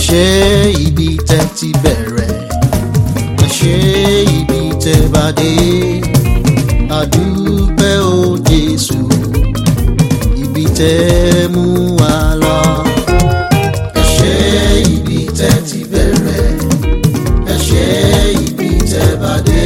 ṣe ibi tẹ́ ti bẹ̀rẹ̀ ẹ ṣe ibi tẹ́ bá dé àdúpẹ́ o Jésù ibi tẹ́ mú wa lọ. ẹ ṣe ibi tẹ́ ti bẹ̀rẹ̀ ẹ ṣe ibi tẹ́ bá dé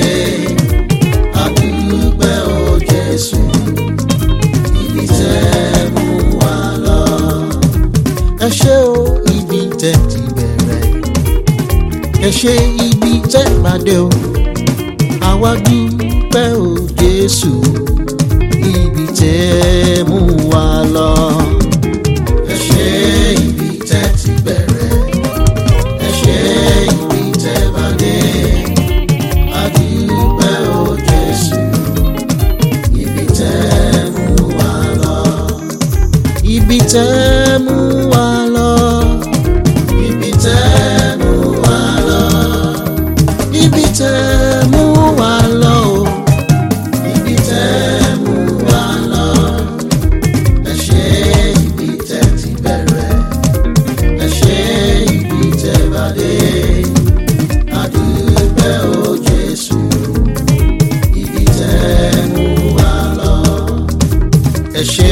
àdúpẹ́ o Jésù ibi tẹ́ mú wa lọ. ẹ ṣe o ibi tẹ́ ti bẹ̀rẹ̀ ẹ ṣe ibi tẹ́ bá dé o àwa dúpẹ́ o Jésù ibi tẹ́ mú wa lọ. ẹ ṣe ibi tẹ́ ti bẹ̀rẹ̀ ẹ ṣe ibi tẹ́ bá dé a dúpẹ́ o Jésù ibi tẹ́ mú wa lọ. ibi tẹ́ mú wa lọ. ibi tẹ́ mú wa lọ. ibi tẹ́ mú wa lọ o. ibi tẹ́ mú wa lọ. ẹ ṣe ibi tẹ́ ti bẹ̀rẹ̀. ẹ ṣe ibi tẹ́ bá dé. A dúpẹ́ o Jésù. Ibi tẹ́ mú wa lọ. Ẹ ṣe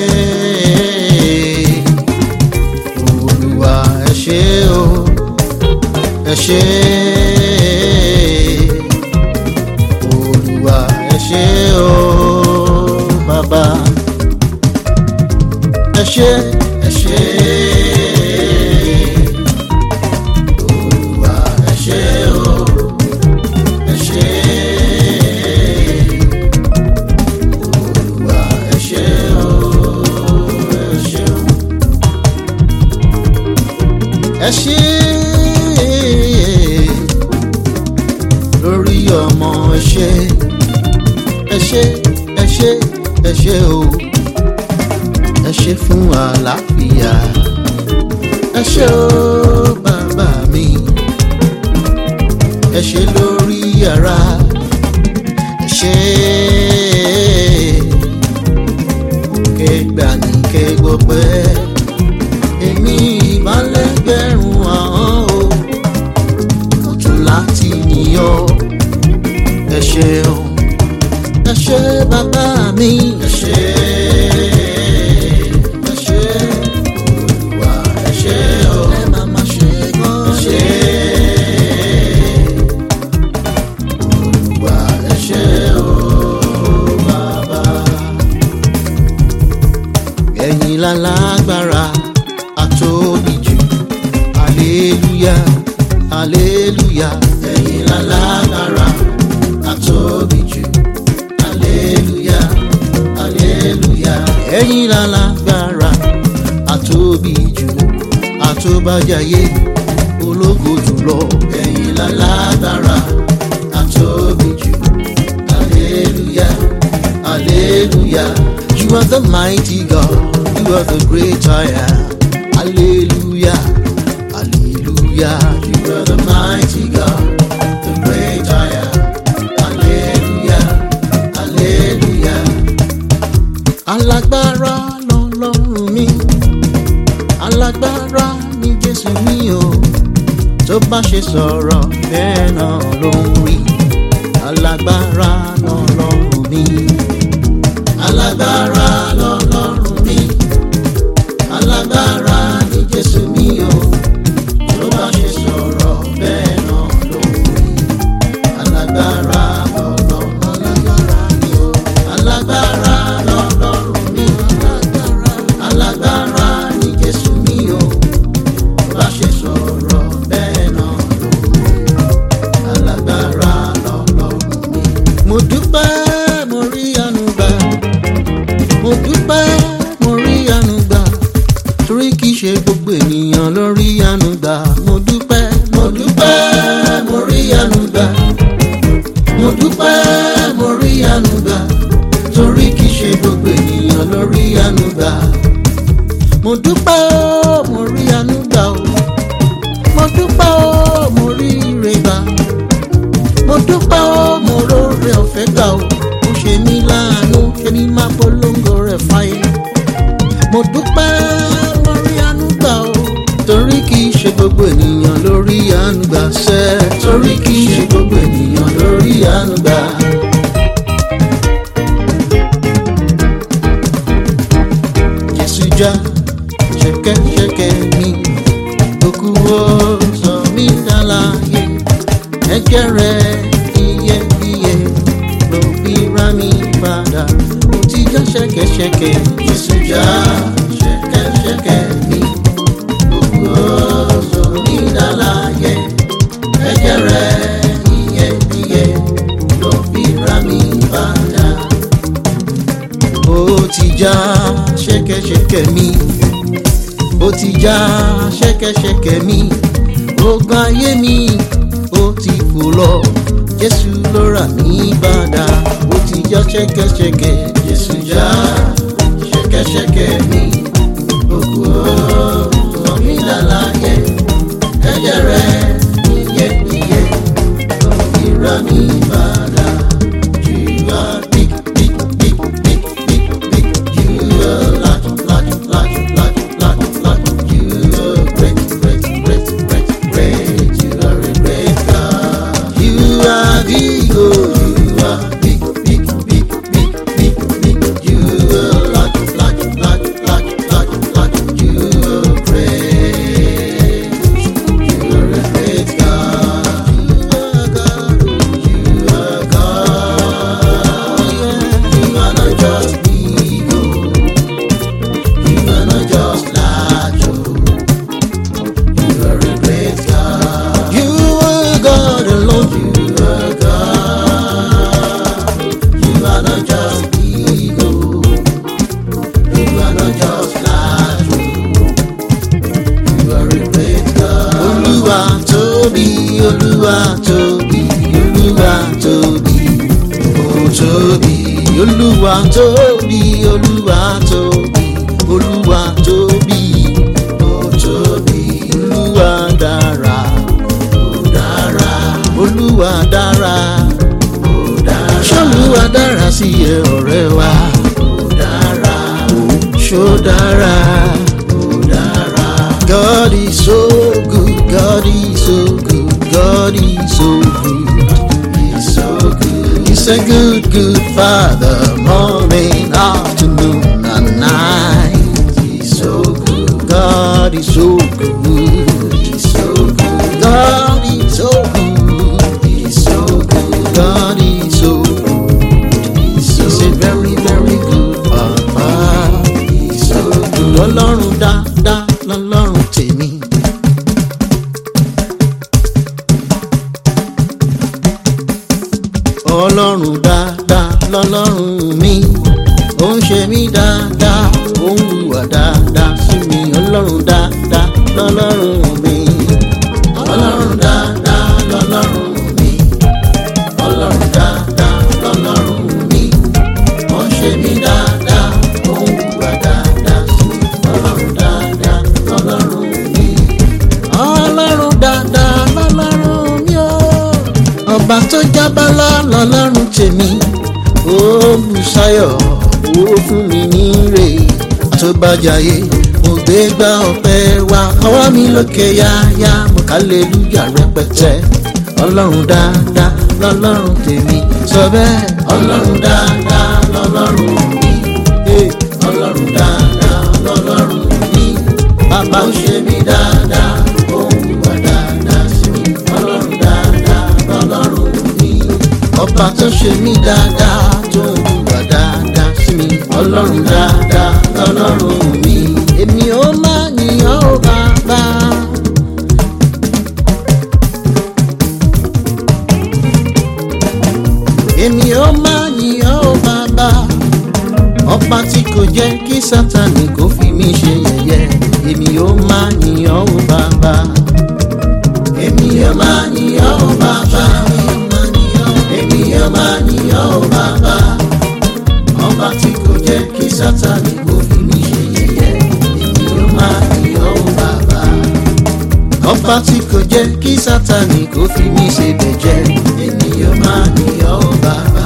Olúwa ẹ ṣe o. Ẹ ṣe Olúwa ẹ ṣe o bàbá. Ẹ ṣe ẹ ṣe. Olúwa ẹ ṣe o. Ẹ ṣe Olúwa ẹ ṣe o. Ẹ ṣe o. Ẹ ṣe lórí ọmọ ẹ ṣe ẹ ṣe ẹ ṣe ẹ ṣe o ẹ ṣe fún àlàáfíà ẹ ṣe o bàbá mi ẹ ṣe lórí ara ẹ ṣe kẹgbà ní kẹgbọpẹ èmi ìbálẹ̀gbẹ̀rún ahọ́n o kò tún láti yíyan ẹ ṣeun ẹ ṣe bàbá mi ẹ ṣe ẹ ṣe Olúwa ẹ ṣe o ẹ má má ṣe gan ẹ ṣe Olúwa ẹ ṣe o bàbá ẹ̀yin lálágbára àtóbi jù aleluya aleluya ẹ̀yin lálágbára àtóbi jù aleluya aleluya ẹ̀yin lálágbára àtóbi jù àtóbájáyé ológo jùlọ ẹ̀yin lálágbára àtóbi jù aleluya aleluya you are the mighty God you are the great I am hallelujah hallelujah you are the mighty God the great I am hallelujah hallelujah alágbára lọ́lọ́run mi alágbára ni Jésù mi o tó bá ṣe sọ̀rọ̀ bẹ́ẹ̀ náà ló ń rí alágbára lọ́lọ́run mi alágbára lọ́lọ́run mi alágbára ni Jésù mi o tó bá ṣe sọ̀rọ̀ bẹ́ẹ̀ náà ló ń rí alágbára lọ́lọ́run alágbára ni o alágbára lọ́lọ́run mi alágbára ni Jésù mi o tó bá ṣe sọ̀rọ̀ bẹ́ẹ̀ náà ló ń rí alágbára lọ́lọ́run mi. mo dúpẹ́ mo rí àánú gbà mo dúpẹ́ gbogbo ènìyàn lórí ànúgbà sẹ́ torí kì í ṣe gbogbo ènìyàn lórí ànúgbà. Jésù já ṣẹ̀kẹ̀ṣẹ̀kẹ̀ mi òkú ó sọ mí dáláyé ẹ̀jẹ̀ rẹ̀ iyebíye ló fi rà mí padà ó ti já ṣẹ̀kẹ̀ṣẹ̀kẹ̀ Jésù já ṣẹ̀kẹ̀ṣẹ̀kẹ̀ mi òkú ó sọ mí dáláyé ẹ̀jẹ̀ rẹ̀ iyebíye ló fi rà mí padà ó ti já ṣẹ̀kẹ̀ṣẹ̀kẹ̀ mi ó ti já ṣẹ̀kẹ̀ṣẹ̀kẹ̀ mi ogun ayé mi ó ti fò lọ jésù ló rà mí padà ó ti já ṣẹ̀kẹ̀ṣẹ̀kẹ̀ jésù já ṣẹ̀kẹ̀ṣẹ̀kẹ̀ mi ogun ó sọ mí láláyé ẹ̀jẹ̀ rẹ̀ iyebíye ló fi rà mí padà you are big big big big big big you are large large large large large large you are great great great great great you are a great God you are big oh you are big big big big big big you are large large large large large large you are great you are a great God you are God you are God you are not just big oh you are not just large oh you are a great God you are God alone you are God you are not just big oh you are not just large oh you are a great God Olúwa tóbi Olúwa tóbi Olúwa tóbi ó tóbi Olúwa tóbi Olúwa tóbi Olúwa tóbi ó tóbi Olúwa dára ó dára Olúwa dára ó dára ṣolúwa dára sí ẹ ọ̀rẹ́ wa ó dára ṣó dára ó dára. God is so good God is so good God is so good He's so good He's a good good father morning afternoon and night He's so good God is so good He's so good God is so good He's so good God is so good He's, so He's a very very good papa He's so good Ọlọ́run dáadáa lọ́lọ́run tèmi. ọlọ́run dáadáa lọ́lọ́run mi ó ń ṣe mí dáadáa ó ń hùwà dáadáa sí mi ọlọ́run dáadáa lọ́lọ́run mi. ọlọ́run dáadáa lọ́lọ́run mi ọlọ́run dáadáa lọ́lọ́run mi ó ń ṣe mí dáadáa ó ń hùwà dáadáa sí mi ọlọ́run dáadáa lọ́lọ́run mi. ọlọ́run dáadáa lọ́lọ́run mi ó ọba tó jábálá lọ́lọ́run tèmi ó bùsáyọ̀ ó fún mi níre tó bá jayé mo gbé gbá ọpẹ́ wá ọwọ́ mi lókè yáyá mo ká lè lùyà rẹpẹtẹ ọlọ́run dáadáa lọ́lọ́run tèmi sọ bẹ́ẹ̀ ọlọ́run dáadáa lọ́lọ́run mi Hey, ọlọ́run dáadáa lọ́lọ́run mi bàbá ń ṣe mí dáadáa ó ń wà dáadáa sí mi ọlọ́run dáadáa lọ́lọ́run mi ọba tó ṣe mí dáadáa tó ń wà dáadáa sí mi ọlọ́run dáadáa lọ́lọ́run mi èmi ó máa yìnyín ó bàbá. èmi ó máa yìnyín ó bàbá ọba tí kò jẹ́ kí sátani kò fi mí ṣe yẹ̀yẹ́ èmi ó máa yìnyín ó bàbá. èmi ó máa yìnyín ó bàbá. èmi ó máa yìnyín ó bàbá. ọba tí kò jẹ́ kí sátani kò fi mí ṣe yẹ̀yẹ́ èmi ó máa yìnyín ó bàbá. ọba tí kò jẹ́ kí sátani kò fi mí ṣe bẹ̀jẹ́ èmi ó máa yìnyín ó bàbá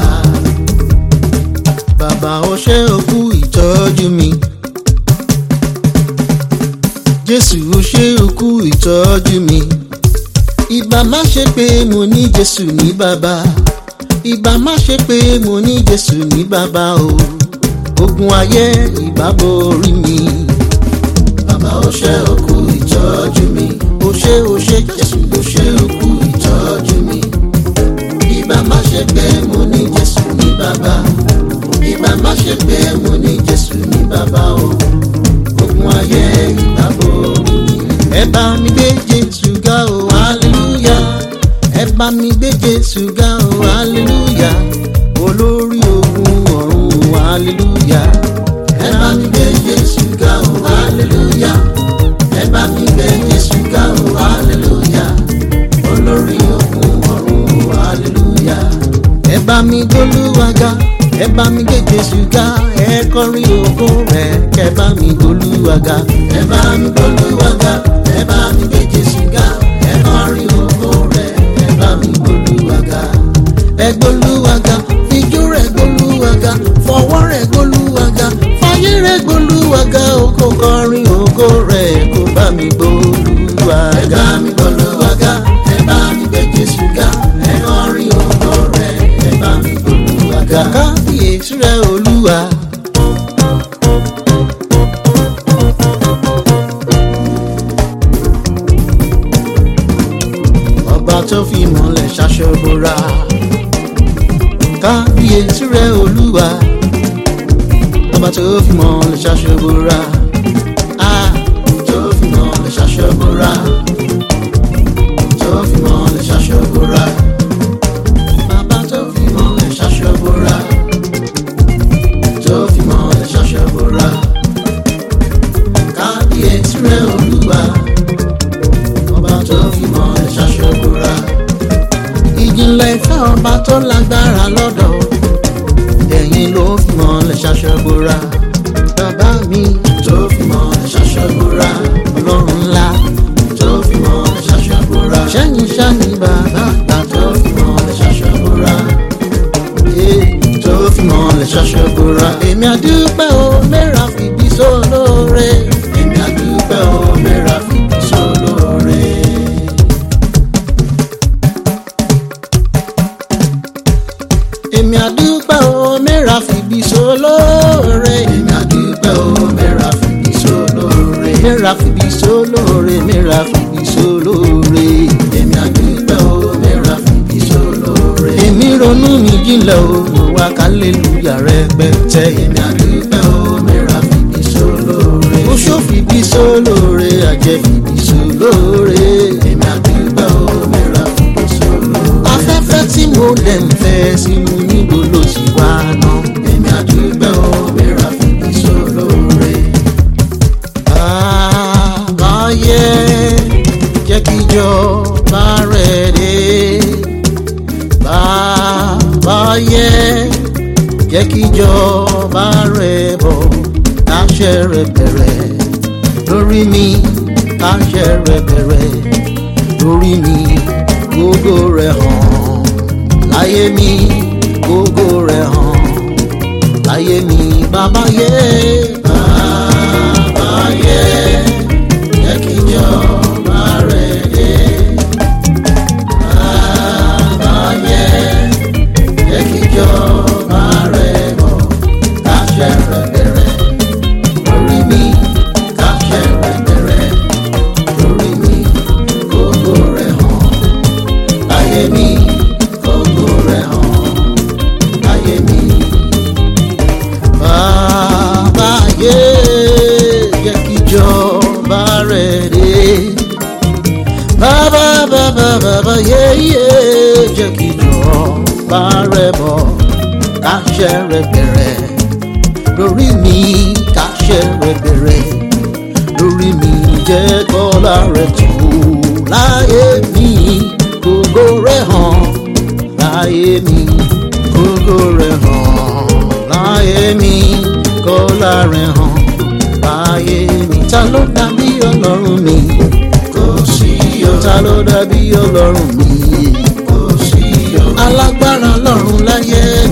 bàbá ó ṣe òkú ìtọ́jú mi. jésù ó ṣe òkú ìtọ́jú mi ìbá má ṣe pé mo ní jésù ní bàbá ìbá má ṣe pé mo ní jésù ní bàbá o ogun ayé ìbá borí mi bàbá ó ṣe òkú ìtọ́jú mi ó ṣe ó ṣe jésù ó ṣe òkú ìtọ́jú mi ìbá má ṣe pé mo ní jésù ní bàbá ìbá má ṣe pé mo ní jésù ní bàbá o ogun ayé ìbá borí mi. ẹ bá mi gbé jésù ga o hallelujah ẹ bá mi gbé jésù ga o hallelujah olórí ogun ọ̀run o hallelujah ẹ bá mi gbé jésù ga o hallelujah ẹ bá mi gbé jésù ga o hallelujah olórí ogun ọ̀run o hallelujah ẹ bá mi gbólúwaga ẹ bá mi gbé jésù ga ẹ kọrin ògo rẹ kẹ bá mi gbólúwaga ẹ bá mi gbólúwaga ẹ bá mi gbé jésù ga ẹ kọrin ògo rẹ ẹ bá mi gbólúwaga ẹ gbólúwaga fijó rẹ gbólúwaga fọwọ́ rẹ gbólúwaga fàyè rẹ gbólúwaga o kò kọrin ògo rẹ kò bá mi gbólúwaga. ẹ bá mi gbólúwaga ẹ bá mi gbé jésù ga ẹ kọrin ògo rẹ ẹ bá mi gbólúwaga. kábíyèsí rẹ olúwa. ọba tó fi mọ́lẹ̀ ṣaṣọ́bọ̀ra kábíyèsí rẹ olúwa ọba tó fi mọ́lẹ̀ ṣaṣọ́bọ̀ra a tó fi mọ́lẹ̀ ṣaṣọ́bọ̀ra tó fi mọ́lẹ̀ ṣaṣọ́bọ̀ra bàbá tó fi mọ́lẹ̀ ṣaṣọ́bọ̀ra tó fi mọ́lẹ̀ ṣaṣọ́bọ̀ra kábíyèsí rẹ olúwa ọba tó fi mọ́lẹ̀ ṣaṣọ́bọ̀ra ìjìnlẹ̀ ìfẹ́ ọba tó lágbára lọ́dọ̀ ẹ̀yìn ló fi mọ́lẹ̀ ṣaṣọ́bọ̀ra bàbá mi tó fi mọ́lẹ̀ ṣaṣọ́bọ̀ra ọlọ́run ńlá tó fi mọ́lẹ̀ ṣaṣọ́bọ̀ra sẹ́yìn ṣáni bàbá àgbà tó fi mọ́lẹ̀ ṣaṣọ́bọ̀ra tó fi mọ́lẹ̀ ṣaṣọ́bọ̀ra èmi àdúpẹ́ o mẹ́ra fìbí sólóore èmi àdúpẹ́ o mẹ́ra fìbí sólóore. èmi àdúpẹ́ o mẹ́ra fìbí sólóore. èmi àdúpẹ́ o mẹ́ra fìbí sólóore. mẹ́ra fìbí sólóore mẹ́ra fìbí sólóore. èmi àdúpẹ́ o mẹ́ra fìbí sólóore. èmi ronú mi jinlẹ̀ o mo wá kálẹ́lúyà rẹpẹtẹ. èmi àdúpẹ́ o mẹ́ra fìbí sólóore. mo ṣó fìbí sólóore àjẹ́ fìbí sólóore. èmi àdúpẹ́ o mẹ́ra fìbí sólóore. afẹ́fẹ́ tí mo lẹ̀ ń fẹ́ sínú níbo ló sì wá náà. èmi àdúgbò mìíràn fìbí sólóore. àbáyé jẹ́ kí ìjọba rẹ̀ dé. bàbáyé jẹ́ kí ìjọba rẹ̀ bọ̀ àṣẹ rẹ̀ bẹ̀rẹ̀ lórí mi àṣẹ rẹ̀ bẹ̀rẹ̀ lórí mi gbogbo rẹ̀ hàn láyé mi gbogbo rẹ̀ hàn láyé mi bàbá yé bàbá yé jẹ́ kí ìjọba rẹ̀ dé. Bàbá yé jẹ́ kí ìjọba rẹ̀ bọ̀ káṣẹ rẹ̀ bẹ̀rẹ̀ lórí mi káṣẹ rẹ̀ bẹ̀rẹ̀ lórí mi gbogbo rẹ̀ hàn láyé mi gbogbo rẹ̀ hàn láyé mi. Bàbá yé jẹ́ kí ìjọba rẹ̀ dé. Bàbá bàbá bàbá yé yé jẹ́ kí ìjọba rẹ̀ bọ̀ káṣẹ rẹ̀ bẹ̀rẹ̀ lórí mi káṣẹ rẹ̀ bẹ̀rẹ̀ lórí mi jẹ́ kọ́lá rẹ̀ tó láyé mi gbogbo rẹ̀ hàn láyé mi gbogbo rẹ̀ hàn láyé mi kọ́lá rẹ̀ hàn láyé mi ta ló dàbí ọlọ́run mi kò sí o ta ló dàbí ọlọ́run mi kò sí o alágbára lọ́run láyé